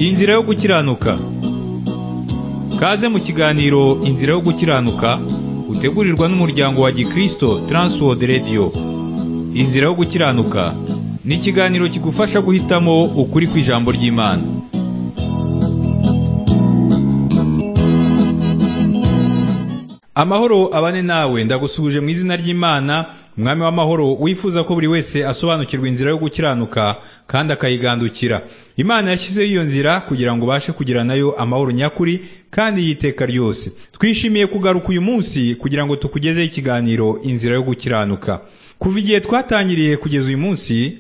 Inzira yo gukiranuka Kaze mu kiganiro Inzira yo gukiranuka utegurirwa n'umuryango wa Gikristo Transworld Radio Inzira yo gukiranuka ni ikiganiro kigufasha guhitamo ukuri kw'ijambo ry'Imana Amahoro abane nawe ndagusubije mu izina ry'Imana umwami w'amahoro wifuza ko buri wese asobanukirwa inzira yo gukiranuka kandi akayigandukira imana yashyizeho iyo nzira kugira ngo ubashe kugira nayo amahoro nyakuri kandi y'iteka ryose twishimiye kugaruka uyu munsi kugira ngo tukugezeho ikiganiro inzira yo gukiranuka kuva igihe twatangiriye kugeza uyu munsi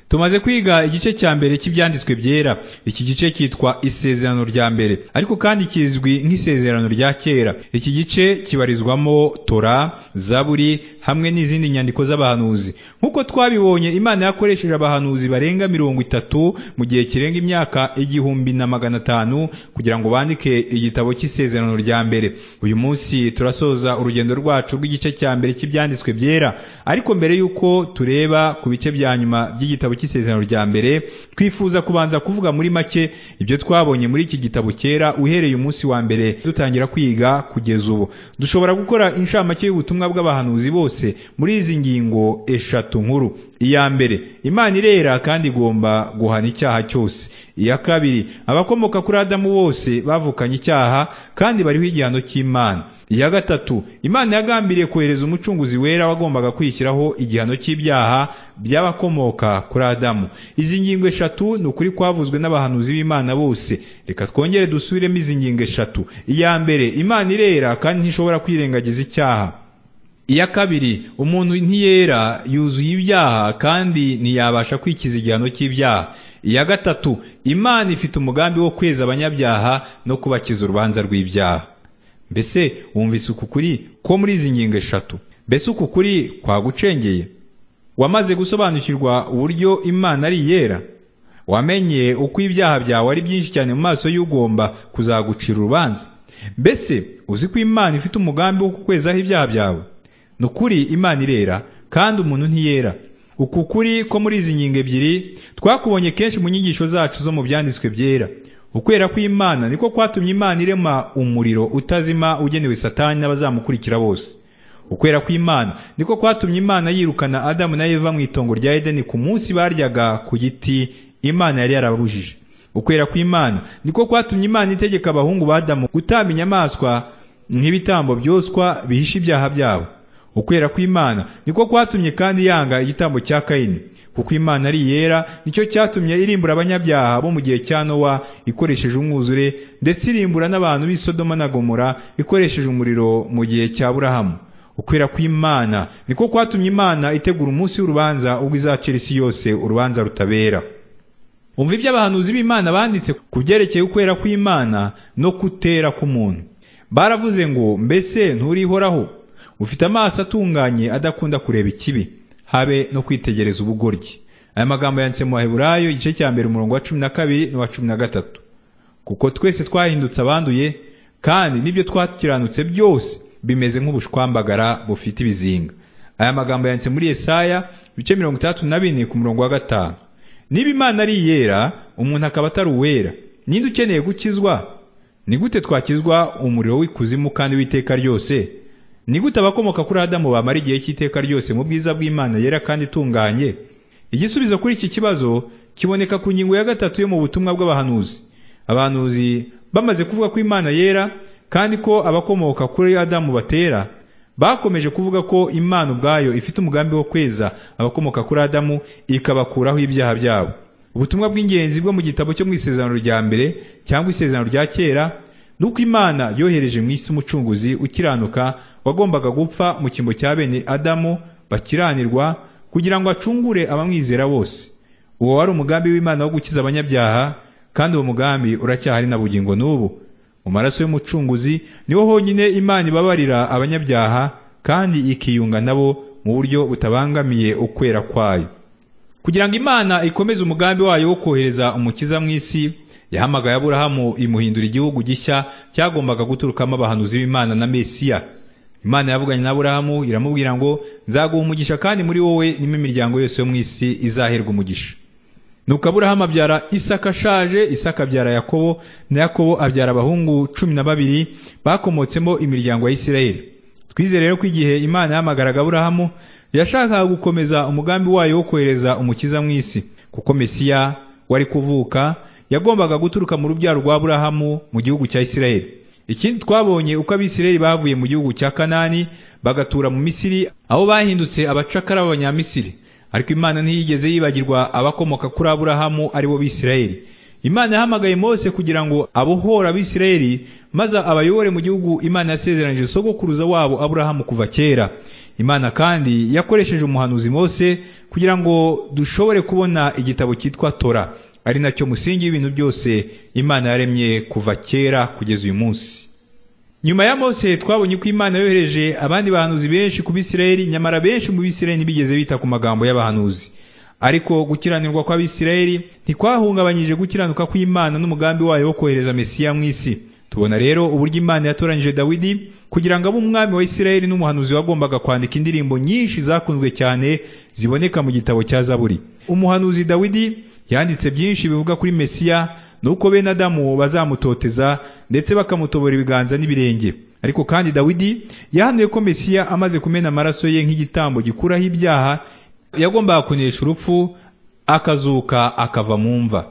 tumaze kwiga igice cya mbere cy'ibyanditswe byera iki gice cyitwa isezerano rya mbere ariko kandi kizwi nk'isezerano rya kera iki gice kibarizwamo tora zaburi hamwe n'izindi nyandiko z'abahanuzi nk'uko twabibonye imana yakoresheje abahanuzi barenga mirongo itatu mu gihe kirenga imyaka igihumbi na magana atanu kugira ngo bandike igitabo cy'isezerano rya mbere uyu munsi turasoza urugendo rwacu rw'igice cya mbere cy'ibyanditswe byera ariko mbere y'uko tureba ku bice bya nyuma by'igitabo cy'isezerano rya mbere twifuza kubanza kuvuga muri make ibyo twabonye muri iki gitabo cyera uhereye umunsi wa mbere dutangira kwiga kugeza ubu dushobora gukora inshamake y'ubutumwa bw'abahanuzi bose muri izi ngingo eshatu nkuru iya mbere imana irera kandi igomba guhana icyaha cyose iya kabiri abakomoka kuri adamu bose bavukanye icyaha kandi bariho igihano cy'imana iya gatatu imana yagambiriye kohereza umucunguzi wera wagombaga kwishyiraho igihano cy'ibyaha by'abakomoka kuri adamu izi ngingo eshatu ni ukuri kwavuzwe n'abahanuzi b'imana bose reka twongere dusubiremo izi ngingo eshatu iya mbere imana irera kandi ntishobora kwirengagiza icyaha iya kabiri umuntu ntiyera yuzuye ibyaha kandi ntiyabasha kwikiza igihano cy'ibyaha iya gatatu imana ifite umugambi wo kweza abanyabyaha no kubakiza urubanza rw'ibyaha mbese wumvise uku kuri ko muri izi ngingo eshatu mbese uku kuri kwagucengeye wamaze gusobanukirwa uburyo imana ari iyera wamenye uko ibyaha byawe ari byinshi cyane mu maso y'ugomba kuzagucira urubanza mbese uzi ko imana ifite umugambi wo kukwezaho ibyaha byawe ni ukuri imana irera kandi umuntu ntiyera uku kuri ko muri izi ngingo ebyiri twakubonye kenshi mu nyigisho zacu zo mu byanditswe byera ukwera kw'imana niko kwatumye imana irema umuriro utazima ugenewe satani n'abazamukurikira bose ukwera kw'imana niko kwatumye imana yirukana adamu na eva mu itongo rya edeni ku munsi baryaga ku giti imana yari yarabujije ukwera kw'imana niko kwatumye imana itegeka abahungu ba adamu gutamba inyamaswa nk'ibitambo byoswa bihisha ibyaha byabo ukwera kw'imana niko kwatumye kandi yanga igitambo cya kayini kuko imana ari iyera nicyo cyatumye irimbura abanyabyaha bo mu gihe cya nowa ikoresheje umwuzure ndetse irimbura n'abantu b'i Sodoma na gomora ikoresheje umuriro mu gihe cya burahamu ukwera kw'imana niko kwatumye imana itegura umunsi w'urubanza ubwo izacira isi yose urubanza rutabera umva ibyo abahanuzi b'imana banditse ku byerekeye ukwera kw'imana no kutera k'umuntu baravuze ngo mbese nturihoraho ufite amaso atunganye adakunda kureba ikibi habe no kwitegereza ubugoryi aya magambo yanditse mu baheburayo igice cya mbere umurongo wa cumi na kabiri n'uwa cumi na gatatu kuko twese twahindutse abanduye kandi n'ibyo twakiranutse byose bimeze nk'ubushwambagara bufite ibizinga aya magambo yanditse muri Yesaya ibice mirongo itandatu na bine ku murongo wa gatanu niba imana ari iyera umuntu akaba atari uwera ninde ukeneye gukizwa ni gute twakizwa umuriro w'ikuzimu kandi w'iteka ryose ni gute abakomoka kuri adamu bamara igihe cy'iteka ryose mu bwiza bw'imana yera kandi itunganye igisubizo kuri iki kibazo kiboneka ku ngingo ya gatatu yo mu butumwa bw'abahanuzi abahanuzi bamaze kuvuga ko imana yera kandi ko abakomoka kuri adamu batera bakomeje kuvuga ko imana ubwayo ifite umugambi wo kweza abakomoka kuri adamu ikabakuraho ibyaha byabo ubutumwa bw'ingenzi bwo mu gitabo cyo mu isezerano rya mbere cyangwa isezerano rya kera nuko imana yohereje mu isi umucunguzi ukiranuka wagombaga gupfa mu cyimbo cya bene adamu bakiranirwa kugira ngo acungure abamwizera bose uwo wari umugambi w'imana wo gukiza abanyabyaha kandi uwo mugambi uracyahari na bugingo n'ubu mu maraso y'umucunguzi niho honyine imana ibabarira abanyabyaha kandi ikiyunga nabo mu buryo butabangamiye ukwera kwayo kugira ngo imana ikomeze umugambi wayo wo kohereza umukiza mu isi yahamagaye aburahamu imuhindura igihugu gishya cyagombaga guturukamo abahanuzi b'imana na mesiya imana yavuganye na aburahamu iramubwira ngo nzaguha umugisha kandi muri wowe nimo imiryango yose yo mu isi izaherwa umugisha nuko aburahamu abyara isaka ashaje isaka abyara yakobo na yakobo abyara abahungu cumi na babiri bakomotsemo imiryango ya isirayeli twizere rero ko igihe imana yahamagaraga aburahamu yashakaga gukomeza umugambi wayo wo kohereza umukiza mu isi kuko mesiya wari kuvuka yagombaga guturuka mu rubyaro rwa aburahamu mu gihugu cya isirayeli ikindi twabonye uko abisirayeli bavuye mu gihugu cya kanani bagatura mu misiri aho bahindutse abacakara b'abanyamisiri ariko imana ntiyigeze yibagirwa abakomoka kuri aburahamu aribo bisirayeli imana yahamagaye mose kugira ngo abohore abisirayeli maze abayobore mu gihugu imana yasezeranyije sogokuruza wabo aburahamu kuva kera imana kandi yakoresheje umuhanuzi mose kugira ngo dushobore kubona igitabo cyitwa tora ari nacyo musingi w'ibintu byose imana yaremye kuva kera kugeza uyu munsi nyuma ya mose twabonye ko imana yohereje abandi bahanuzi benshi ku bisirayeli nyamara benshi mu bisirayeli ntibigeze bita ku magambo y'abahanuzi ariko gukiranirwa kw'abisirayeli ntikwahungabanyije gukiranuka kw'imana n'umugambi wayo wo kohereza mesiya mu isi tubona rero uburyo imana yatoranyije dawidi kugira ngo abe umwami wa isirayeli n'umuhanuzi wagombaga kwandika indirimbo nyinshi zakunzwe cyane ziboneka mu gitabo cya zaburi umuhanuzi dawidi yanditse byinshi bivuga kuri mesiya nuko bene adamu bazamutoteza ndetse bakamutobora ibiganza n'ibirenge ariko kandi dawidi yahanuye ko mesiya amaze kumena amaraso ye nk'igitambo gikuraho ibyaha yagombaga kunesha urupfu akazuka akava mu mva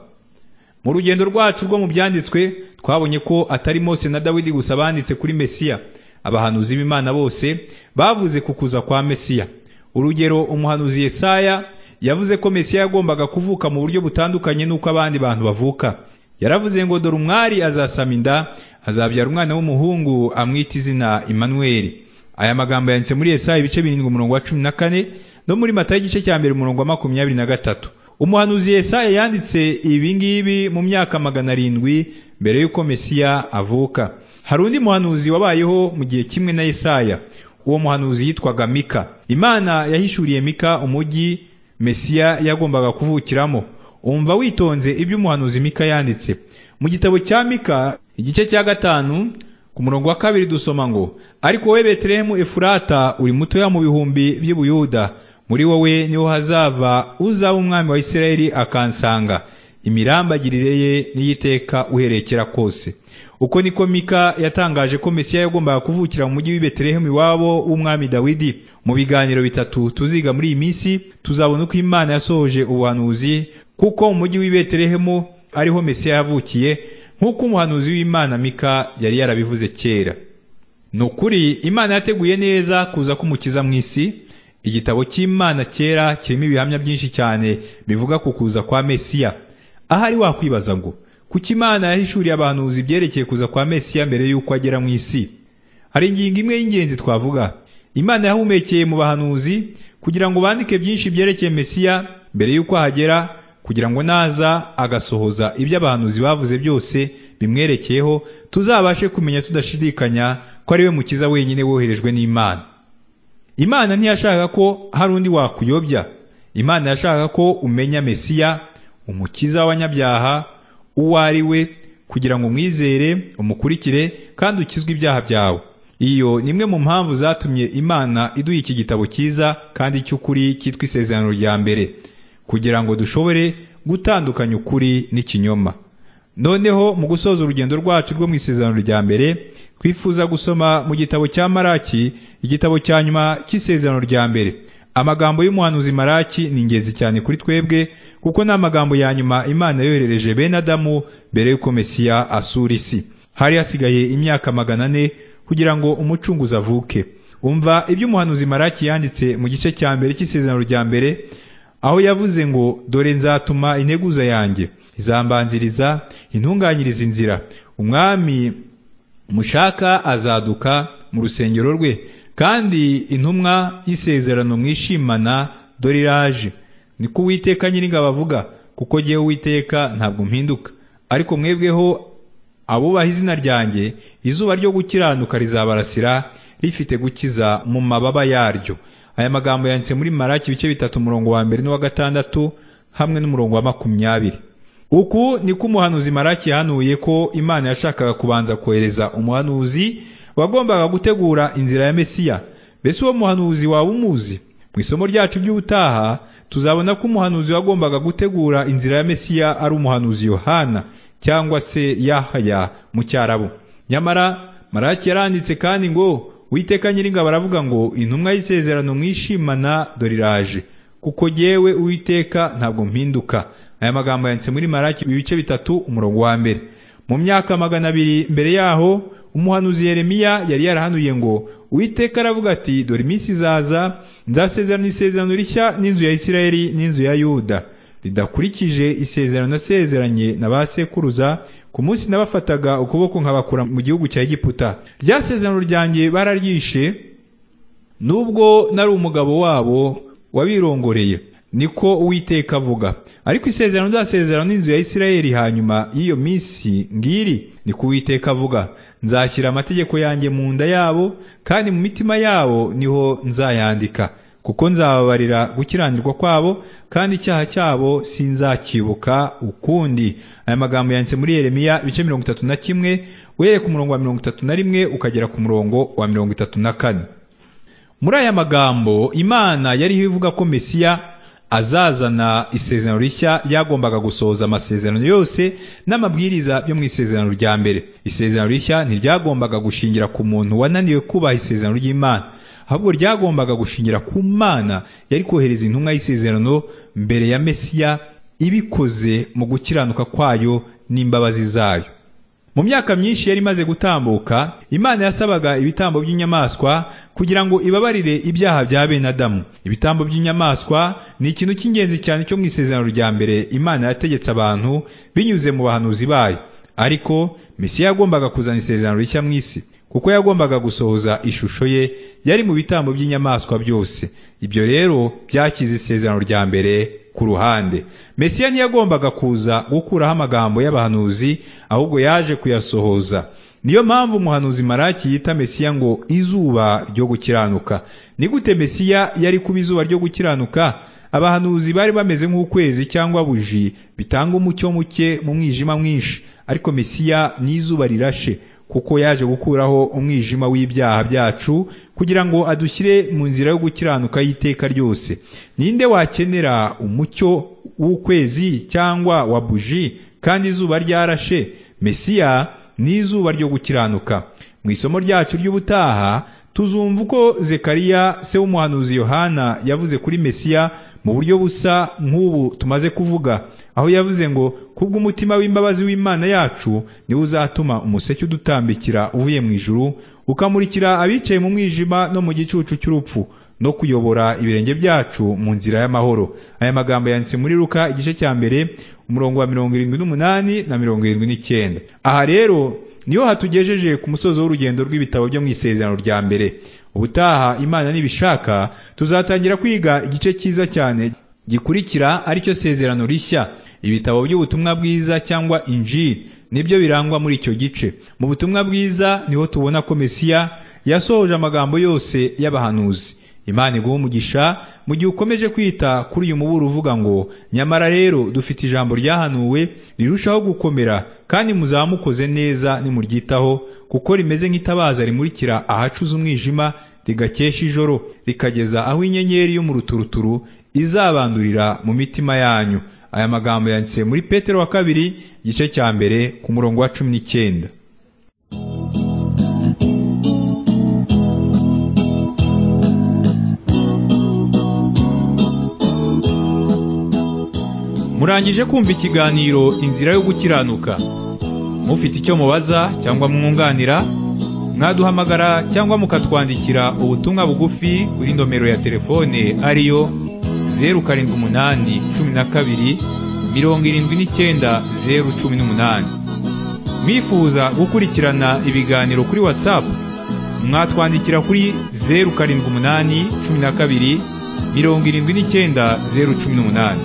mu rugendo rwacu rwo mu byanditswe twabonye ko atari mose na dawidi gusa banditse kuri mesiya abahanuzi b'imana bose bavuze ku kuza kwa mesiya urugero umuhanuzi yesaya yavuze ko mesiya yagombaga kuvuka mu buryo butandukanye n'uko abandi bantu bavuka yaravuze ngo dore umwari azasama inda azabyara umwana w'umuhungu amwita izina Emmanuel aya magambo yanditse muri Yesaya ibice birindwi umurongo wa cumi na kane no muri Matayo igice cya mbere umurongo wa makumyabiri na gatatu umuhanuzi Yesaya yanditse ibi ngibi mu myaka magana arindwi mbere y'uko Mesiya avuka hari undi muhanuzi wabayeho mu gihe kimwe na Yesaya uwo muhanuzi yitwaga Mika Imana yahishuriye Mika umujyi Mesiya yagombaga kuvukiramo umva witonze ibyo umuhanuzi Mika yanditse mu gitabo cya Mika igice cya gatanu ku murongo wa kabiri dusoma ngo ariko wowe Betelehemu Efurata uri mutoya mu bihumbi by'ubuyuda muri wowe niho hazava uzaba umwami wa Isirayeli akansanga imirambagirire ye n'iyiteka uherekera kose uko niko Mika yatangaje ko Mesiya yagombaga kuvukira mu mujyi w'i Betelehemu iwabo w'umwami Dawidi mu biganiro bitatu tuziga muri iyi minsi tuzabona uko Imana yasohoje ubuhanuzi kuko mu mujyi w'i Betelehemu ariho Mesiya yavukiye nk'uko umuhanuzi w'Imana Mika yari yarabivuze kera ni ukuri Imana yateguye neza kuza k'umukiza mu isi igitabo cy'Imana kera kirimo ibihamya byinshi cyane bivuga ku kuza kwa Mesiya ahari wakwibaza ngo kuki imana yahishuriye abahanuzi ibyerekeye kuza kwa mesiya mbere y'uko agera mu isi hari ingingo imwe y'ingenzi twavuga imana yahumekeye mu bahanuzi kugira ngo bandike byinshi byerekeye mesiya mbere y'uko ahagera kugira ngo naza agasohoza ibyo abahanuzi bavuze byose bimwerekeyeho tuzabashe kumenya tudashidikanya ko ari we mukiza wenyine woherejwe n'imana imana ntiyashakaga ko hari undi wakuyobya imana yashakaga ko umenya mesiya umukiza w'abanyabyaha uwo ari we kugira ngo umwizere umukurikire kandi ukizwe ibyaha byawe iyo ni imwe mu mpamvu zatumye imana iduha iki gitabo cyiza kandi cy'ukuri cyitwa isezerano rya mbere kugira ngo dushobore gutandukanya ukuri n'ikinyoma noneho mu gusoza urugendo rwacu rwo mu isezerano rya mbere twifuza gusoma mu gitabo cya maraki igitabo cya nyuma cy'isezerano rya mbere amagambo y'umuhanuzi maraki ni ingenzi cyane kuri twebwe kuko ni amagambo ya nyuma imana yoherereje bene adamu mbere y'uko mesiya asura isi hari hasigaye imyaka magana ane kugira ngo umucunguzi avuke umva ibyo umuhanuzi maraki yanditse mu gice cya mbere cy'isezerano rya mbere aho yavuze ngo dore nzatuma integuza yanjye izambanziriza intunganyiriza inzira umwami mushaka azaduka mu rusengero rwe kandi intumwa y'isezerano mwishimana dore iraje niko uwiteka nyir'ingabo avuga kuko ngewe uwiteka ntabwo mpinduka ariko mwebweho abubaha izina ryanjye izuba ryo gukiranuka rizabarasira rifite gukiza mu mababa yaryo aya magambo yanditse muri maraki ibice bitatu umurongo wa mbere n'uwa gatandatu hamwe n'umurongo wa makumyabiri uku niko umuhanuzi maraki yahanuye ko imana yashakaga kubanza kohereza umuhanuzi wagombaga gutegura inzira ya mesiya mbese uwo muhanuzi waba umuzi mu isomo ryacu ry'ubutaha tuzabona ko umuhanuzi wagombaga gutegura inzira ya Mesiya ari umuhanuzi Yohana cyangwa se Yahaya mu cyarabu nyamara Maraki yaranditse kandi ngo Witeka nyiringa baravuga ngo intumwa y'isezerano mwishimana doriraje kuko yewe Uwiteka ntabwo mpinduka aya magambo yanditse muri Maraki ibice bitatu umurongo wa mbere mu myaka magana abiri mbere yaho umuhanuzi Yeremiya yari yarahanuye ngo Uwiteka aravuga ati dore iminsi izaza nzasezerana isezerano rishya n'inzu ya Isirayeli n'inzu ya Yuda ridakurikije isezerano nasezeranye na ba sekuruza ku munsi nabafataga ukuboko nkabakura mu gihugu cya Egiputa rya sezerano ryanjye bararyishe nubwo nari umugabo wabo wabirongoreye niko uwiteka avuga ariko isezerano nzasezerano n'inzu ya Isirayeli hanyuma y'iyo minsi ngiri niko uwiteka avuga nzashyira amategeko yanjye mu nda yabo kandi mu mitima yabo niho nzayandika kuko nzababarira gukiranirwa kwabo kandi icyaha cyabo sinzakibuka ukundi aya magambo yanditse muri Yeremiya ibice mirongo itatu na kimwe uhereye ku murongo wa mirongo itatu na rimwe ukagera ku murongo wa mirongo itatu na kane muri aya magambo imana yariho ivuga ko mesiya azazana isezerano rishya ryagombaga gusohoza amasezerano yose n'amabwiriza byo mu isezerano rya mbere isezerano rishya ntiryagombaga gushingira ku muntu wananiwe kubaha isezerano ry'imana ahubwo ryagombaga gushingira ku mana yari kohereza intumwa y'isezerano mbere ya mesiya ibikoze mu gukiranuka kwayo n'imbabazi zayo mu myaka myinshi yari imaze gutambuka imana yasabaga ibitambo by'inyamaswa kugira ngo ibabarire ibyaha bya bene adamu ibitambo by'inyamaswa ni ikintu cy'ingenzi cyane cyo mu isezerano rya mbere imana yategetse abantu binyuze mu bahanuzi bayo ariko mesiya yagombaga kuzana isezerano rishya mu isi kuko yagombaga gusohoza ishusho ye yari mu bitambo by'inyamaswa byose ibyo rero byashyize isezerano rya mbere ku ruhande mesiya ntiyagombaga kuza gukuraho amagambo y'abahanuzi ahubwo yaje kuyasohoza niyo mpamvu umuhanuzi maraki yita mesiya ngo izuba ryo gukiranuka ni gute mesiya yari kuba izuba ryo gukiranuka abahanuzi bari bameze nk'ukwezi cyangwa buji bitanga umucyo muke mu mwijima mwinshi ariko mesiya ni izuba rirashe kuko yaje gukuraho umwijima w'ibyaha byacu kugira ngo adushyire mu nzira yo gukiranuka y'iteka ryose ninde wakenera umucyo w'ukwezi cyangwa wa buji kandi izuba ryarashe mesiya ni izuba ryo gukiranuka mu isomo ryacu ry'ubutaha tuzumva uko zekariya se w'umuhanuzi yohana yavuze kuri mesiya mu buryo busa nk'ubu tumaze kuvuga aho yavuze ngo kubw'umutima w'imbabazi w'imana yacu niwo uzatuma umuseke udutambikira uvuye mu ijuru ukamurikira abicaye mu mwijima no mu gicucu cy'urupfu no kuyobora ibirenge byacu mu nzira y'amahoro aya magambo yanditse muri ruka igice cya mbere umurongo wa mirongo irindwi n'umunani na mirongo irindwi n'icyenda aha rero niho hatugejeje ku musozo w'urugendo rw'ibitabo byo mu isezerano rya mbere ubutaha imana nibishaka tuzatangira kwiga igice cyiza cyane gikurikira aricyo sezerano rishya ibitabo by'ubutumwa bwiza cyangwa inji nibyo birangwa muri icyo gice mu butumwa bwiza niho tubona ko mesiya yasohoje amagambo yose y'abahanuzi imana iguha umugisha mu gihe ukomeje kwita kuri uyu muburo uvuga ngo nyamara rero dufite ijambo ryahanuwe rirushaho gukomera kandi muzamukoze neza nimuryitaho kuko rimeze nk'itabaza rimurikira ahacuze umwijima rigakesha ijoro rikageza aho inyenyeri yo mu ruturuturu izabandurira mu mitima yanyu aya magambo yanditse muri petero wa kabiri igice cya mbere ku murongo wa cumi n'icyenda murangije kumva ikiganiro inzira yo gukiranuka mufite icyo mubaza cyangwa mwunganira mwaduhamagara cyangwa mukatwandikira ubutumwa bugufi kuri nomero ya telefone ariyo zeru karindwi umunani cumi na kabiri mirongo irindwi n'icyenda zeru cumi n'umunani mwifuza gukurikirana ibiganiro kuri watsapu mwatwandikira kuri zeru karindwi umunani cumi na kabiri mirongo irindwi n'icyenda zeru cumi n'umunani